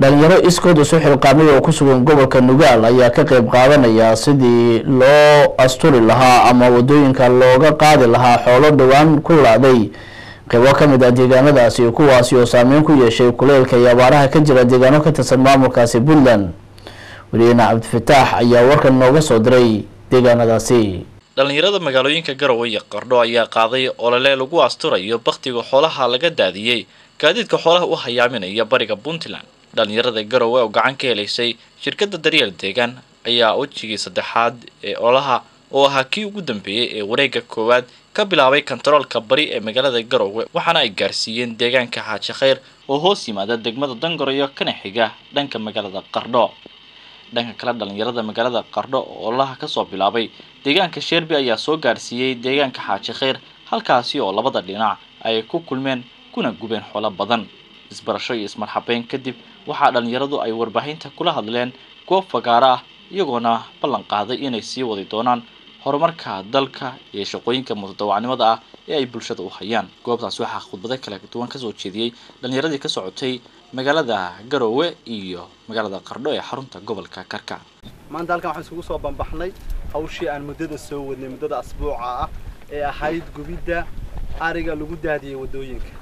dhalinyaro iskood isu xilqaamay oo ku sugan gobolka nugaal ayaa ka qeyb qaadanaya sidii loo asturi lahaa ama wadooyinka looga qaadi lahaa xoolo dhowaan ku laaday qeybo kamid ah deegaanadaasi kuwaasi oo saameyn ku yeeshay kuleylka iyo abaaraha ka jira deegaano ka tirsan maamulkaasi puntland weliyeena cabdifataax ayaa warkan nooga soo diray deegaanadaasi dhalinyarada magaalooyinka garowe iyo qardho ayaa qaaday olole lagu asturayo bakhtiga xoolaha laga daadiyey gaadiidka xoolaha u hayaaminaya bariga puntland dhalinyarada garowe oo gacan ka helaysay shirkadda daryeel deegaan ayaa wejigii saddexaad ee ololaha oo ahaa kii ugu dambeeyey ee wareega koowaad ka bilaabay kontaroolka bari ee magaalada garowe waxaana ay gaarsiiyeen deegaanka xaaji khayr oo hoos yimaada degmada dangoroyo kana xiga dhanka magaalada qardho dhanka kale dhalinyarada magaalada qardho oo ololaha kasoo bilaabay deegaanka sheerbi ayaa soo gaarsiiyey deegaanka xaaji khayr halkaasi oo labada dhinac ay ku kulmeen kuna gubeen xoolo badan isbarasho iyo ismarxabeyn kadib waxaa dhalinyaradu ay warbaahinta kula hadleen goob fagaaro ah iyagoona ballan qaaday inay sii wadi doonaan horumarka dalka iyo shaqooyinka mutadawacnimada ah ee ay bulshada u hayaan goobtaas waxaa khudbado kala duwan kasoo jeediyey dhalinyaradii ka socotay magaalada garowe iyo magaalada qardho ee xarunta gobolka karka maanta halkan waxaan isugu soo bambaxnay hawshii aan muddada soo wadnay muddada asbuuca ah ee ahayd gubidda ariga lagu daadiyey waddooyinka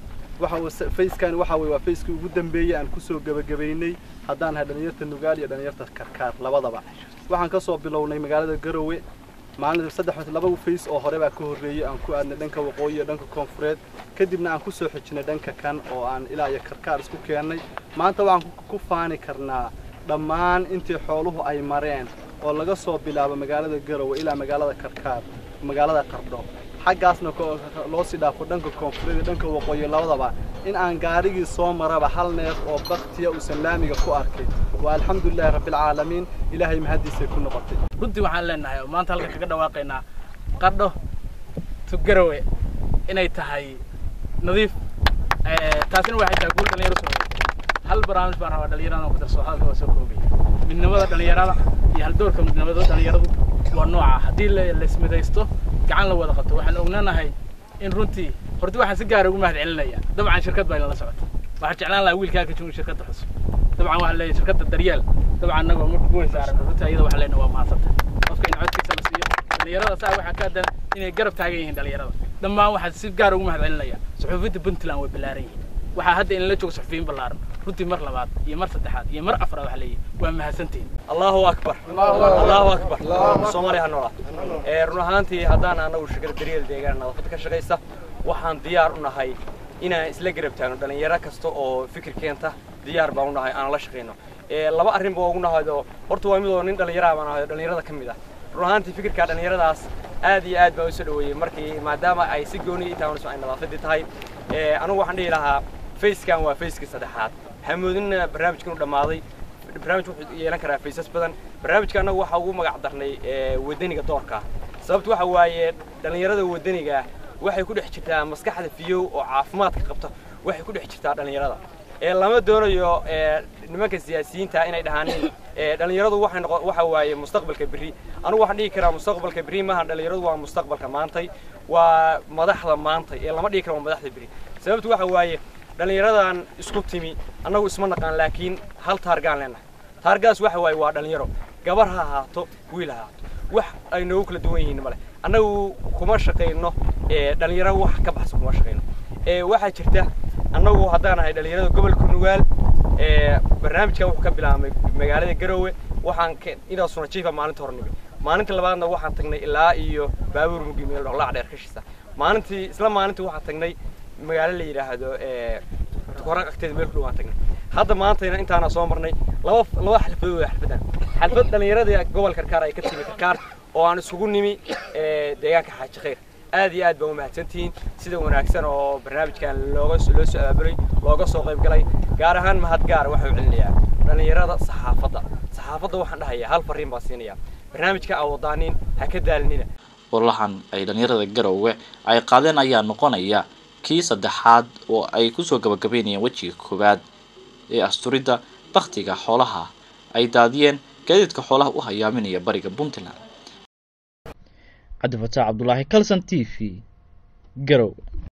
waxa fayskan waxa weye waa fayskii ugu dambeeyey aan kusoo gebagabaynay haddaan nahay dhalinyarta nugaal iyo dhalinyarta karkaar labadaba waxaan kasoo bilownay magaalada garowe maalin saddex laba fays oo hore baa ka horreeyey aan ku aadnay dhanka waqooyi iyo dhanka koonfureed kadibna aan kusoo xijinay dhanka kan oo aan ilaa iyo karkaar isku keennay maanta waxaan ku faani karnaa dhammaan intii xooluhu ay mareen oo laga soo bilaabo magaalada garowe ilaa magaalada karkaar magaalada qardho xaggaasna loo sii dhaafo dhanka koonfureed iyo dhanka waqooyi labadaba in aan gaarigii soo maraba hal neef oo baktiya uusan laamiga ku arkay waa alxamdulilahi rabbilcaalamiin ilaahay mahaddiisay ku noqotay runtii waxaan leenahay oo maanta halkan kaga dhawaaqaynaa qardho to garowe inay tahay nadiif taasina waxay tahay guul dhalinyaro soo hal barnaamij baan rabaa dhalinyarada ku darso hadalka waa soo koobay midnimada dhalinyarada iyo haldoorka midnimada dhalinyaradu waa nooca haddii laismidaysto gacan la wada qabto waxaan ognanahay in runtii horti waxaan si gaara ugu mahad celinaya dabcan shirkad baa inala socota waxaan jeclaan lahaa wiilkaa ka joogo shirkadda xus dabcan waxaan leeyahay shirkadda daryeel dabcan annagoo marka kuweyn saaran runtii ayada waxaan leenahay waa mahadsanta qofka in codkiisa la siiyo dhalinyarada saa waxaa ka adan inay garab taagan yihiin dhalinyarada dhammaan waxaan si gaara ugu mahad celinaya suxuufiyadda puntland way ballaaran yihiin waxaa hadda inala joogo suxufiyiin ballaaran runtii mar labaad iyo mar saddexaad iyo mar afraad waxaa leeyahay waa mahadsantihin allahu akbar allahu akbar soomaaliya ha noolaa ee run ahaantii haddaan anagu shirkada daryeel deegaan nadaafadda ka shaqaysa waxaan diyaar u nahay inaan isla garab taagno dhalinyaro kasta oo fikir keenta diyaar baan u nahay aan la shaqayno laba arrin baa ugu nahaydo horta waa midoo nin dhallinyaraha baan ahay dhalinyarada ka mid ah run ahaantii fikirka dhalinyaradaas aad iyo aad baan usoo dhaweeyey markii maadaama ay si gooni itaawanayso ay nadaafadii tahay anigu waxaan dhihi lahaa facekan waa facekii saddexaad hamoodinna barnaamijkan u dhammaaday barnaamij wuxuu yeelan karaa faysas badan barnaamijka annagu waxaa ugu magac darnay wadaniga doorka sababtu waxa waaye dhallinyarada wadaniga waxay ku dhex jirtaa maskaxda fiyow oo caafimaadka qabta waxay ku dhex jirtaa dhallinyarada ee lama doonayo nimanka siyaasiyiinta inay dhahaaniin dhallinyaradu waxay noqo waxa waaye mustaqbalka berri anigu waxaan dhihi karaa mustaqbalka berri maaha dhallinyaradu waa mustaqbalka maantay waa madaxda maantay ee lama dhihi karo waa madaxda berri sababtu waxa waaye dhallinyaradan isku timi annagu isma naqaan laakiin hal taargaan leenahay taargaas waxa waaye waa dhallinyaro gabar ha ahaato wiil ha ahaato wax ay noogu kala duwan yihiin male annagu kuma shaqayno dhallinyaro wax ka baxsan kuma shaqayno waxaa jirta annagu haddaan ahay dhallinyarada gobolka nugaal barnaamijkan wuxuu ka bilaabmay magaalada garowe waxaan inaa suna jiifa maalinta hore nimi maalinta labaadna waxaan tagnay ilaa iyo baabuur mugi meel dhoqlaac dheer kashiisa maalintii isla maalintii waxaan tagnay magaalo la yidhaahdo koran agteeda meel ku dhawaan tagnay hadda maantayna intaana soo marnay laba laba xalfadood xalfadan xalfad dhallinyarada gobol karkaar ay ka timi karkaar oo aan isugu nimi deegaanka xaaji khayr aad iyo aad baa u mahadsantihiin sida wanaagsan oo barnaamijkan looga loo soo abaabulay looga soo qayb galay gaar ahaan mahad gaar waxaa u celinayaa dhallinyarada saxaafadda saxaafadda waxaan dhahayaa hal fariin baan siinayaa barnaamijka aa wadaanin ha ka daalinina ololahan ay dhalinyarada garowe ay qaadeen ayaa noqonaya kii saddexaad oo ay kusoo gabagabeynayeen wejiga koowaad ee asturidda baktiga xoolaha ay daadiyeen gaadiidka xoolaha u hayaaminaya bariga puntland cabdifataax cabdulaahi calson t v garow